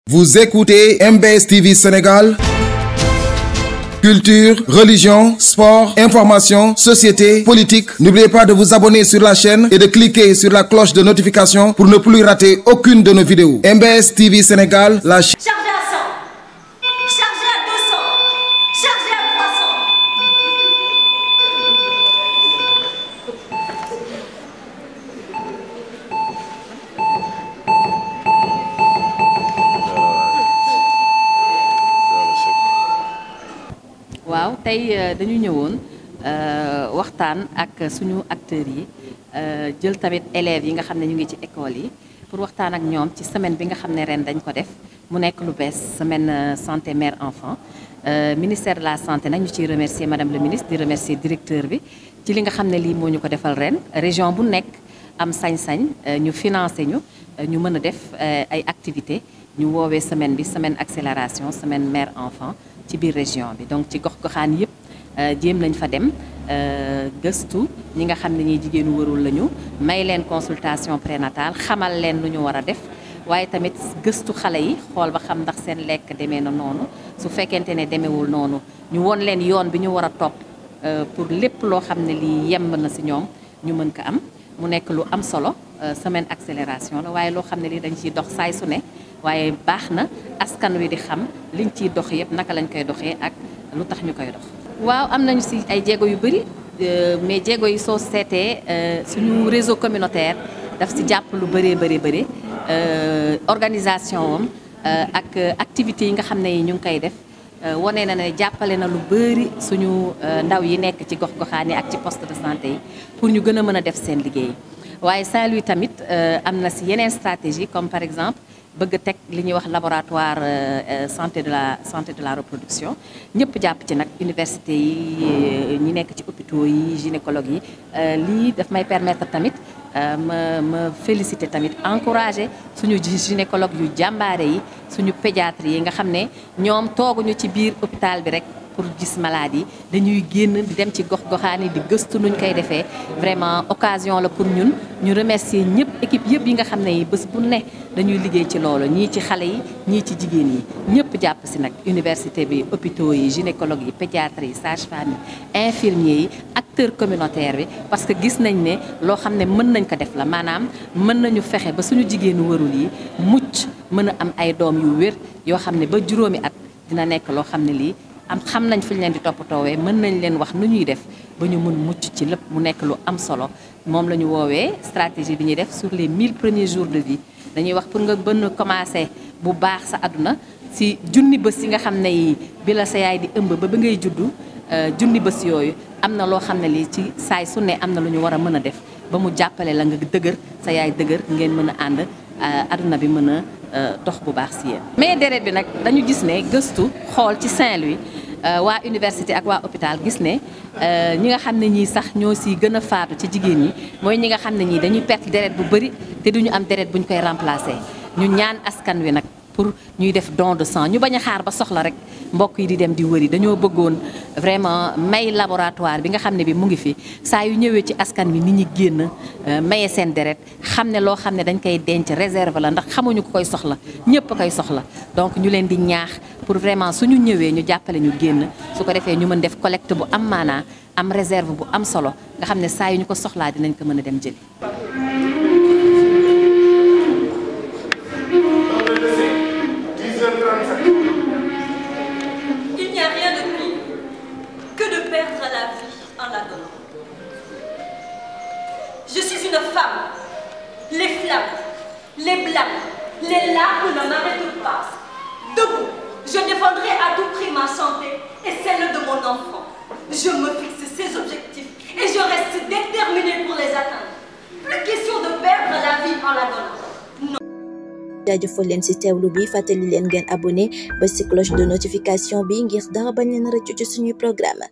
Vous écoutez MBS TV Sénégal. Culture, religion, sport, information, société, politique. N'oubliez pas de vous abonner sur la chaîne et de cliquer sur la cloche de notification pour ne plus rater aucune de nos vidéos. MBS TV Sénégal, la chaîne. Chargé à 100. Chargé à 200. Chargé à 300. waaw tey dañu ñëwoon waxtaan ak suñu acteurs yi jël tamit élèves yi nga xam ne ñu ngi ci école yi pour waxtaan ak ñoom ci semaine bi nga xam ne ren dañ ko def mu nekk lu bees semaine santé mère enfant ministère de la santé nag ñu ciy remercier madame le ministre di remercier directeur bi ci li nga xam ne lii moo ñu ko defal ren région bu nekk am sañ-sañ ñu financé ñu ñu mën a def ay activités ñu woowee semaine bi semaine accélération semaine mère enfant ci biir région bi donc ci gox-goxaan yëpp jéem lañ fa dem gëstu ñi nga xam ne ñi jigéenu warul lañu may leen consultation prénatale xamal leen lu ñu war a def waaye tamit gëstu xale yi xool ba xam ndax seen lekk demee na noonu su fekkente ne demewul noonu ñu won leen yoon bi ñu war a topp pour lépp loo xam ne lii yemb na si ñoom ñu mën ko am mu nekk lu am solo semaine accélération la waaye loo xam ne lii dañ ciy dox saay su ne waaye baax na askan wi di xam liñ ciy dox yëpp naka lañ koy doxee ak lu tax ñu koy dox. waaw am nañu si ay jéego yu bëri mais jéego yi soo seetee suñu réseau communautaire daf si jàpp lu bëree bëri bëri organisation wam ak activités yi nga xam ne yi ñu ngi koy def wane na ne jàppale na lu bëri suñu ndaw yi nekk ci gox-goxaan yi ak ci poste de santé yi pour ñu gën a mën a def seen liggéey waaye Saint-Louis tamit am na si yeneen stratégie comme par exemple. bëgg a teg li ñuy wax laboratoire santé de la santé de la reproduction ñëpp jàpp ci nag université yi ñi nekk ci hôpitaux yi gynécologue yi lii daf may permettre tamit ma ma féliciter tamit encourager suñu gynécologue yu jàmbaare yi suñu pédiatre yi nga xam ne ñoom tooguñu ci biir hôpital bi rek pour gis malade yi dañuy génn di dem ci gox-goxaan yi di gëstu nuñ koy defee vraiment occasion la pour ñun ñu remercier ñëpp équipe yëpp yi nga xam ne yi bés bu ne dañuy liggéey ci loolu ñii ci xale yi ñii ci jigéen yi ñëpp jàpp si nag université bi hôpitaux yi gynécologue yi pédiatre yi sage-femme yi infirmier yi acteur communautaire bi parce que gis nañ ne loo xam ne mën nañ ko def la maanaam mën nañu fexe ba suñu jigéenu warul yi mucc mën a am ay doom yu wér yoo xam ne ba juróomi at dina nekk loo xam ne lii am xam nañ fu ñu leen di toppatoowee mën nañ leen wax nu ñuy def ba ñu mun mucc ci lépp mu nekk lu am solo moom la ñu woowee stratégie bi ñuy def sur les 1000 premiers jours de vie dañuy wax pour nga bën commencé bu baax sa àdduna si junni bés yi nga xam ne yi bi la sa yaay di ëmb ba ba ngay juddu junni bés yooyu am na loo xam ne lii ci saay su ne am na lu ñu war a mën a def ba mu jàppale la nga dëgër sa yaay dëgër ngeen mën a ànd àdduna bi mën a dox bu baax si yéen. mais deret bi nag dañu gis ne gëstu xool ci Saint-Louis waa université ak waa hôpital gis ne ñi nga xam ne ñii sax ñoo si gën a faatu ci jigéen ñi mooy ñi nga xam ne ñii dañuy perte deret bu bëri te duñu am deret bu ñu koy remplacer ñu ñaan askan wi nag pour ñuy def don de sang ñu bañ a xaar ba soxla rek mbokk yi di dem di wëri dañoo bëggoon vraiment may laboratoire bi nga xam ne bi mu ngi fi saa yu ñëwee ci askan wi nit ñi génn maye seen deret xam ne loo xam ne dañ koy denc réserve la ndax xamuñu ko koy soxla ñëpp koy soxla donc ñu leen di ñaax pour vraiment suñu ñëwee ñu jàppale ñu génn su ko defee ñu mën def collecte bu am maanaa am réserve bu am solo nga xam ne saa yu ñu ko soxlaa dinañ ko mën a dem jëli Il n'y a rien de pire que de perdre la vie en la donnant. Je suis une femme. Les flammes, les blâmes, les larmes ne m'arrêtent pas. Debout, je défendrai à tout prix ma santé et celle de mon enfant. Je me fixe ces objectifs et je reste déterminée pour les atteindre. Plus question de perdre la vie en la donnant. jaajëfal leen ci teewlu bi fàttali leen ngeen abonné ba ci cloche de notification bi ngir dara bañ leen rëccu ci suñuy programme